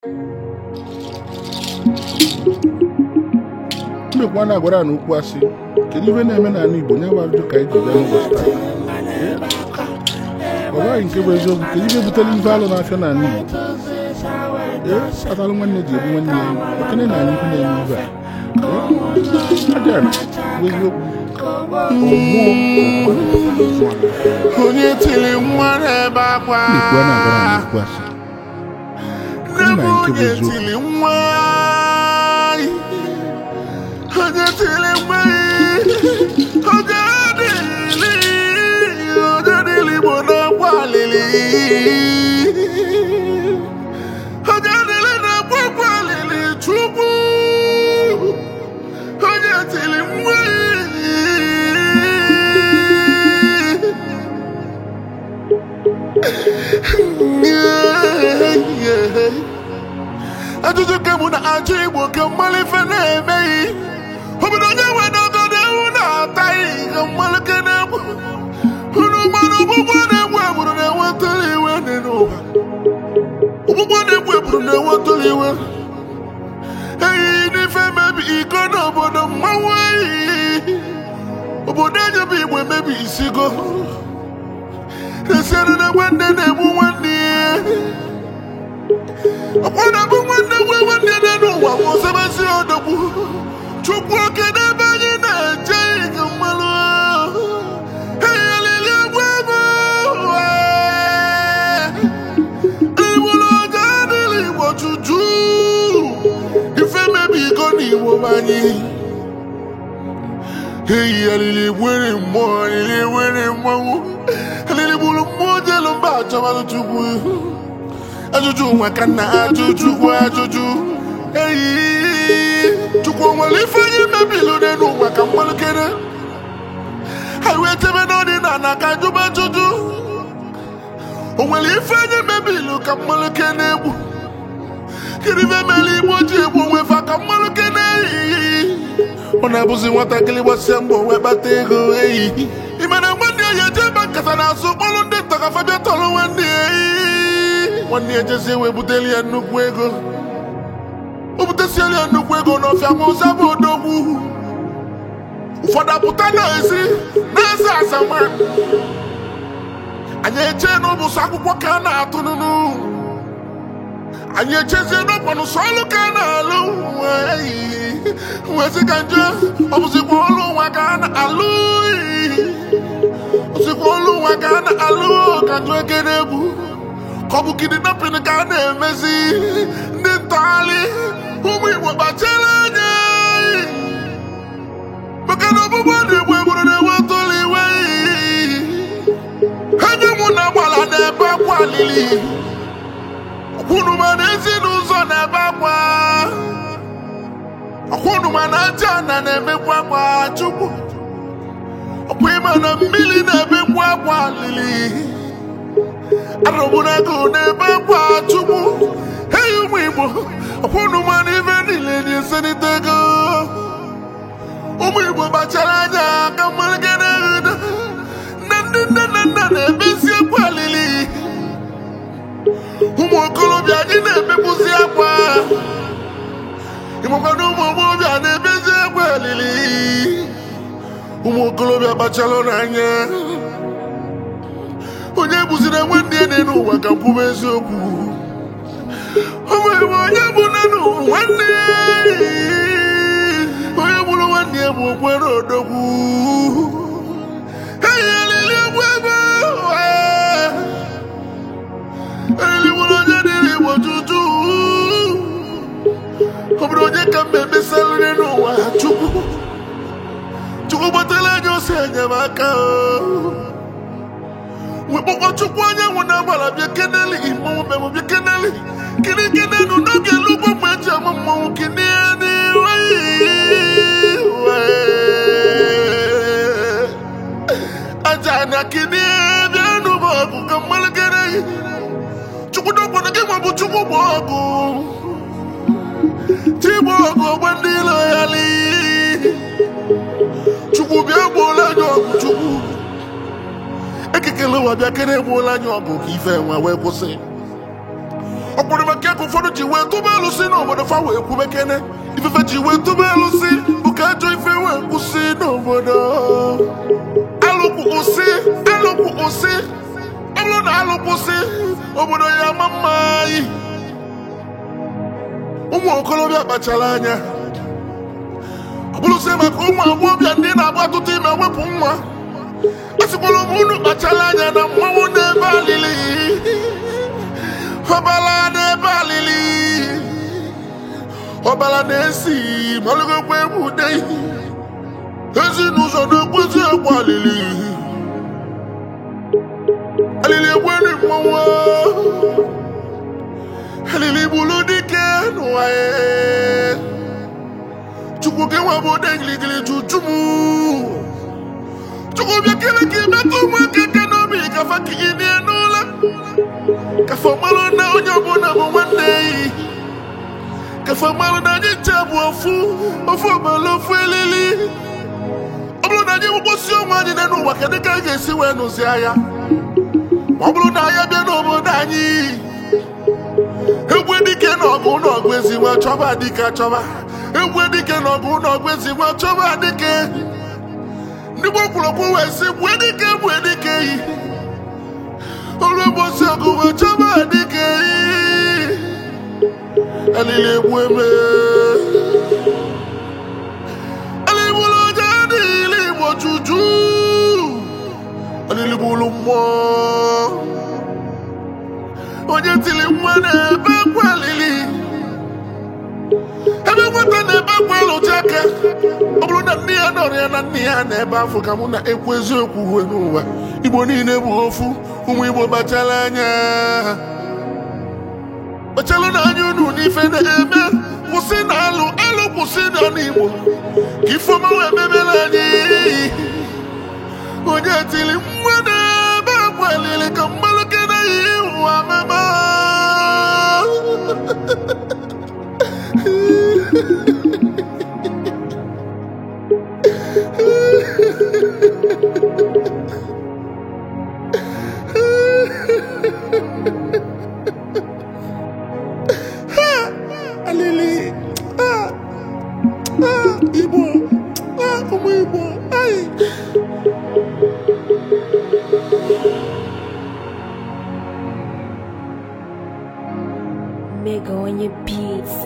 mmekwa na-agwara na okwu asị kedu ife na-eme n'ala Igbo nye bụ ajụjụ ka anyị ji bịa n'ụbọchị taa ọ bụghị nke bụ eziokwu kedu ife butere ife alụ na-afịa n'ala Igbo ee kpatalụ nwanne ji ebu nwanne ya ekene na anyị ife na-eme ife a aja bụ eziokwu onye tiri nwa n'ebe akwa mmekwa na-agwara na okwu asị nne na m nke bụ onye eziokwu. tiri nwa onye tiri nwa oge dịrị oge dịrị igbo na-akwa alili oge dịrị na-akwa akwa alili chukwu onye tiri nwa ajụjụ ka mụ na-ajụ igbo ka mmalụ ife na-emeghị obodo onye nwe n'ogodo ewu na-ataghị ka mmalụ ke na-egbu unu mmanụ ọgbụgbọ na-egbu egburu na-enwetụrụ iwe dị n'ụwa ọgbụgbọ na-egbu egburu na-enwetụrụ iwe ehihie n'ife mebi iko n'obodo mmanwụ ehihie obodo enyebe igbo emebi isigo esiere na nwanne na-egbu nwanne ya ọkwada bụ nwanne nwe nwanne ya n'ụwa ma osebesi odogwu chukwu oke n'ebe anyị na-eje ike mmanụ eyelili egwu ebe igboro ọja adịghị igbo juju ife mebi iko n'igbo anyị eyi alili nwere mmụọ alili nwere mmanwụ alili gburu mmụọ jelu mba achọmalụ chukwu ajụjụ nwa ka nna ajụjụ kwa ajụjụ eyi chukwu nwere ife anyị mebilu n'elu ụwa ka mmalụkere anyị wee chebe n'ọdịnala ka ajụba ajụjụ o nwere ife anyị mebilu ka mmalụke na-egbu kedu ife mere igbo ji egbu onwe fa ka mmalụke na-eyi ọ na-abụzi nwatakịrị gbasịa mbọ wee kpata ego eyi imere nwanne ya ya eje ebe nkata na-asụ kpọrọ ndị ntọkafa bịa tọrọ nwanne ya eyi nwanne ya jezie wee buteli ya nnukwu ego o butesiela ya nnukwu ego n'ọfịa ma ụza bụ odogwu ụfọdụ apụta na-esi na-ese asama anyị eche n'ụbụsụ akwụkwọ ka a na-atụ nụnụ anyị echezie n'ọkwanụ sọ ọlụ ka a na-alụ wee sị ka nje ọ bụzikwa ọlụ nwa ka a na-alụ osikwa ọlụ nwa ka a na-alụ ka njọ ekere egwu ka ọ bụ kidnapping ka a na-emezi ndị ntọgharị ụmụ igbo kpachara anya maka na ọgbụgbọ dị igbo egburu na-enwetụlụ iwe enye mụ na gbala na-ebe akwa alili ọkwụnụma na ezinụzọ na-ebe akwa ọkwụnụma na aja na na-emekwa akwa chukwu ọkwa ịma na mmiri na-ebekwa akwa alili arụgbụnago n'ebe akwa chukwu eyi ụmụ igbo ọkwụnụ mana ife niile na-eselite ego ụmụ igbo kpachara anya ka mmalịgana na ndị nne na nna na-emezi akwa alili ụmụ okorobịa anyị na-emepụzi akwa ịmakwana ụmụ agbọghọbịa na-emezi akwa alili ụmụ okorobịa kpachara n'anya onye bụziri nwanne ya n'elu ụwa ka kwuba eziokwu o nwere onye bụ nenu nwanne ya onye gburu nwanne ya bụ okwere odogwu eyi alili egwu ebe alili gburu onye dịrị igbo juju ọ bụrụ onye ka mma emesalịrị n'ụwa chukwu chukwu gbatara anya ose enyemaka o wekpọkọ chukwu anyanwụ na-agbara bịa keneli mmanwụ bịabụ bịa keneli kiri kenenu n'oge lugbo mgbe eji ama mmanwụ kini n'iwe aja na kini bịa n'ụba ọgụ ka mmalụ kere chukwu dọkwana gị ma bụ chukwu bụ ọgụ chi bụ ọgụ ogbe ndị ilo ya li chukwu bịa gbuola anya ọgụ chukwu ekekele ụwa bịa kere egbuola anyị ọgụ ka ife nwa wee kwụsị ọ kpọrọ maka ego ka ụfọdụ ji wee tụba alụsị n'obodo fa wee kwubekene ifefe ji wee tụba alụsị bụ ka ajọ ife wee kwụsị n'obodo alụkwụ kwụsị alụkwụ kwụsị ọ bụrụ na alụkwụsị obodo ya ama mma anyị ụmụ okorobịa kpachara anya ọ bụrụsị maka ụmụ agbọghọbịa ndị na-agba atụtụ ime wepụ nwa a sịkwara m unu kpachara anya na mmanwụ n'ebe alili ọbara n'ebe alili ọbara na-esi malụgokwa egwu ude ezinụzọ na-ekwezi egwu alili alili egweri mmanwụ alili bụrụ dike n'ụwa ya chukwu gị nwa bụ ode giligili juju m chukwu bịa kele ka imetụ ụmụaka aka n'obi kafa ka ị dị n'ụlọ kafa marụ na onye ọbụla bụ nwanne yi kafa marụ na anyị nche bụ ofu ofu ọbara ofu elili ọ bụrụ na anyị mkposi onwe anyị dị n'ụwa kedu ka anyị ga-esi wee nụzi agha ma ọ bụrụ na anyị bịa n'obodo anyị egwu dike na ọgụ na ọgụ ezigbo chọba dike chọba egwu dike na ọgụ na ọgụ ezigbo chọba dike ndị gboo kwurokwu wee sị gbue dike gbue dike yi ọrụ ụbọchị ọgụ wee chọba dike yi alili egwu eme alibulu ọjà nílé ìbò jùjú alilibulu mmụọ onye tiri nwa na-ebe akwa alili ebe nwata na-ebe akwa alụji aka ọ bụrụ na nne ya nọrọ ya na nne ya na-ebe afọ ka mụ na-ekwu eziokwu uwe n'ụwa igbo niile bụ ofu ụmụ igbo kpachara anya kpachalụ na anya unu n'ife na-eme kwụsị na alụ alụ kwụsị na n'igbo ka ifeọma wee mebere anyị onye tiri nwa na-ebe akwa alili ka mmalụke na ihe ụwa mema alili ah, ah, igbo ah, ụmụ igbo ai Mega on your beats.